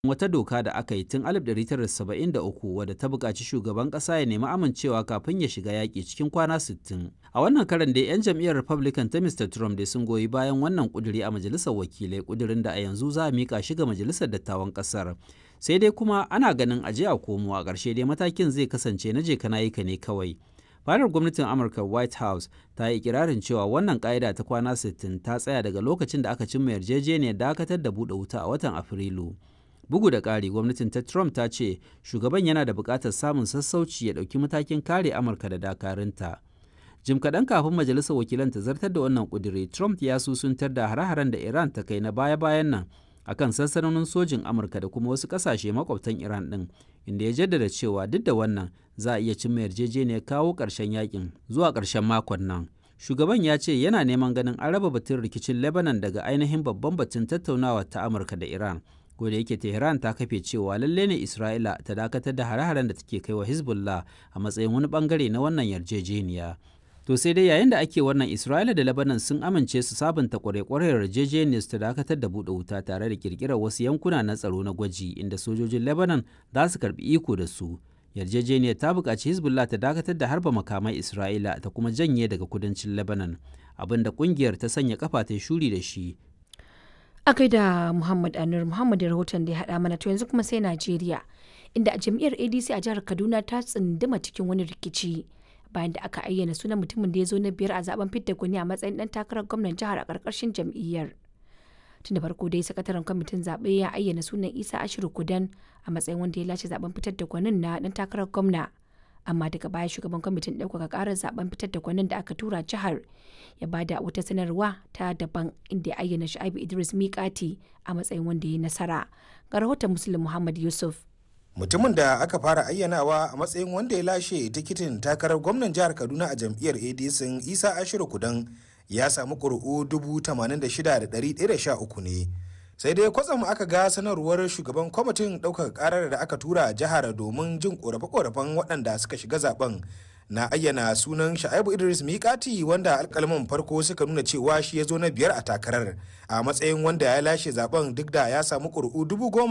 wata doka da aka yi tun 1973 wadda ta buƙaci shugaban ƙasa ya nemi amincewa kafin ya shiga yaƙi cikin kwana 60. A wannan karan dai 'yan jam'iyyar Republican ta Mr. Trump dai sun goyi bayan wannan ƙuduri a majalisar wakilai ƙudurin da a yanzu za a miƙa shi ga majalisar dattawan ƙasar. Sai dai kuma ana ganin aje a komo a ƙarshe dai matakin zai kasance na je kana yi ka ne kawai. fadar gwamnatin amurka white house ta yi ikirarin cewa wannan ƙa'ida ta kwana 60 ta tsaya daga lokacin da aka cimma yarjejeniyar dakatar da buɗe wuta a watan afrilu bugu da ƙari gwamnatin ta trump ta ce shugaban yana da buƙatar samun sassauci ya ɗauki matakin kare amurka da dakarunta jim kaɗan kafin majalisar wakilan ta zartar da wannan ƙudiri trump ya susuntar da hare-haren da iran ta kai na baya-bayan nan akan sansanonin sojin amurka da kuma wasu ƙasashe makwabtan iran ɗin inda ya jaddada cewa duk da wannan za a iya cimma yarjejeniyar kawo ƙarshen yakin zuwa ƙarshen makon nan shugaban ya ce yana neman ganin an raba batun rikicin lebanon daga ainihin babban batun tattaunawa ta amurka da iran ko da yake tehran ta kafe cewa lalle ne isra'ila ta dakatar da hare-haren da take kai wa hezbollah a matsayin wani bangare na wannan yarjejeniya to sai dai yayin da ake wannan isra'ila da lebanon sun amince su sabunta kwarekwarar yarjejeniyar ta dakatar da buɗe wuta tare da kirkirar wasu yankuna na tsaro na gwaji inda sojojin lebanon za su karbi iko da su yarjejeniyar ta buƙaci hezbollah ta dakatar da harba makamai isra'ila ta kuma janye daga kudancin lebanon abinda ƙungiyar ta sanya kafa ta shuri da shi a da muhammad anur muhammad rahoton da ya haɗa mana to yanzu kuma sai najeriya inda a jam'iyyar adc a jihar kaduna ta tsunduma cikin wani rikici bayan da aka ayyana sunan mutumin da ya zo na biyar a zaben fidda gwani a matsayin dan takarar gwamnan jihar a ƙarƙashin jam'iyyar tun da farko dai sakataren kwamitin zaɓe ya ayyana sunan isa ashiru kudan a matsayin wanda ya lashe zaben fitar da gwanin na dan takarar gwamna amma daga baya shugaban kwamitin ɗaukaka ƙarar zaben fitar da gwanin da aka tura jihar ya bada wata sanarwa ta daban inda ya ayyana sha'ibu idris miƙati a matsayin wanda ya nasara ga rahoton muslim muhammad yusuf mutumin da aka fara ayyanawa a matsayin wanda ya lashe tikitin takarar gwamnan jihar kaduna a jam'iyyar adc isa ashiru kudan ya samu ƙuri'u 86,113 ne sai dai kwatsam aka ga sanarwar shugaban kwamitin ɗaukar ƙarar da aka tura jihar domin jin ƙorafe-ƙorafen waɗanda suka shiga zaben na ayyana sunan sha'ibu idris mikati wanda alkalman farko suka nuna cewa shi ya zo na biyar a takarar a matsayin wanda ya lashe zaben duk da ya samu ƙuri'u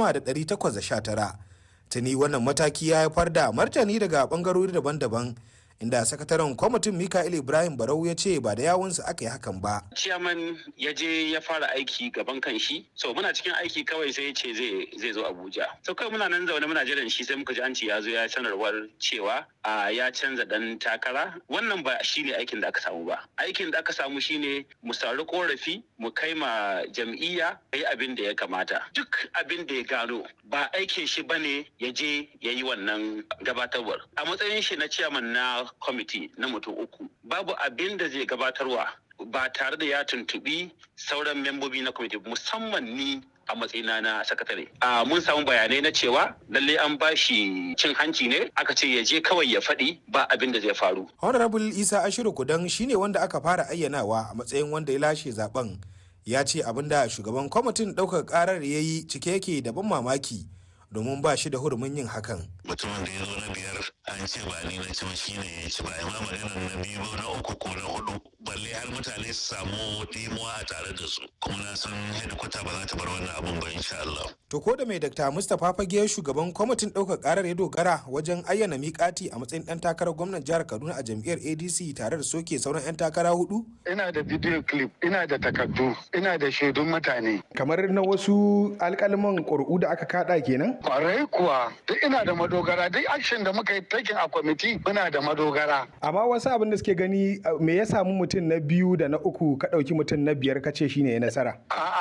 10,819 tuni wannan mataki ya haifar da martani daga ɓangarori daban-daban inda sakataren kwamitin Mikael Ibrahim Barau ya ce ba da yawunsa aka yi hakan ba. Ciyaman ya je ya fara aiki gaban kan shi, so muna cikin aiki kawai sai ya ce zai zo Abuja. So kawai muna nan zaune muna jiran shi sai muka ji an ce ya zo ya sanarwar cewa a ya canza dan takara. Wannan ba shi ne aikin da aka samu ba. Aikin da aka samu shine mu sauri korafi mu kai ma jam'iyya yi abin da ya kamata. Duk abin da ya gano ba aikin shi bane ya je ya yi wannan gabatarwar. A matsayin shi na ciyaman na kwamiti na mutum uku babu abin da zai gabatarwa ba tare da ya tuntubi sauran membobi na kwamiti musamman ni a matsayina na sakatare. A mun samu bayanai na cewa lalle an ba shi cin hanci ne aka ce ya je kawai ya faɗi ba abin da zai faru. Honorable Isa Ashiru Kudan shine wanda aka fara ayyanawa a matsayin wanda ya lashe zaben ya ce abin da shugaban kwamitin ɗaukar ƙarar ya yi cike yake da ban mamaki. domin ba shi da hurumin yin hakan. Mutumin da ya zo na biyar an ce ba ni na ci ba shi ne ya ci ba ma maganar na biyu na uku ko na hudu balle har mutane su samu dimuwa a tare da su kuma na san hedikwata ba za ta bar wannan abun ba insha Allah. To ko da mai Dr. Mustapha Fage shugaban kwamitin ɗaukar ƙarar ya dogara wajen ayyana miƙati a matsayin ɗan takarar gwamnan jihar Kaduna a jam'iyyar ADC tare da soke sauran 'yan takara hudu? Ina da video clip, ina da takardu, ina da shaidun mutane. Kamar na wasu alƙalman ƙuri'u da aka kaɗa kenan? Kwarai kuwa, duk ina da madogara, duk action da muka yi taking a kwamiti muna da madogara. Amma wasu abin da suke gani me ya samu mutum na biyu da na uku ka ɗauki mutum na biyar ka ce shine ya nasara.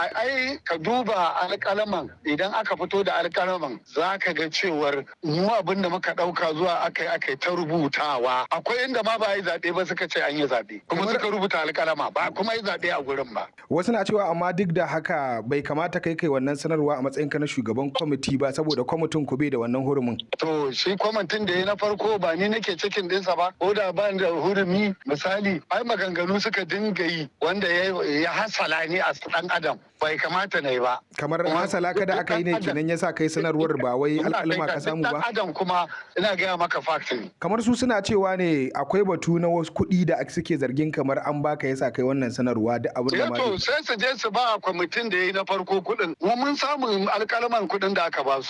Ai ka duba alƙalaman idan aka fito da alƙalaman za ka ga cewar mu abin da muka ɗauka zuwa aka yi aka ta rubutawa. Akwai inda ma ba yi zaɓe ba suka ce an yi zaɓe. Kuma suka rubuta alƙalama ba kuma yi zaɓe a gurin ba. Wasu na cewa amma duk da haka bai kamata kai kai wannan sanarwa a matsayinka na shugaban kwamiti ba saboda kwamitin ku bai da wannan hurumin. To to shi kwamitin da ya na farko ba ni nake cikin dinsa ba ko da ba da hurumi misali ai maganganu suka dinga yi wanda ya hasala ni a dan adam bai kamata na yi ba kamar hasala kada aka yi ne kenan yasa kai sanarwar ba wai alƙalma ka samu ba adam kuma ina gaya maka fact ne kamar su suna cewa ne akwai batu na wasu kuɗi da suke zargin kamar an baka yasa kai wannan sanarwa da abin da ma to sai su je su ba kwamitin da ya yi na farko kuɗin mu mun samu alƙalman kuɗin da aka ba su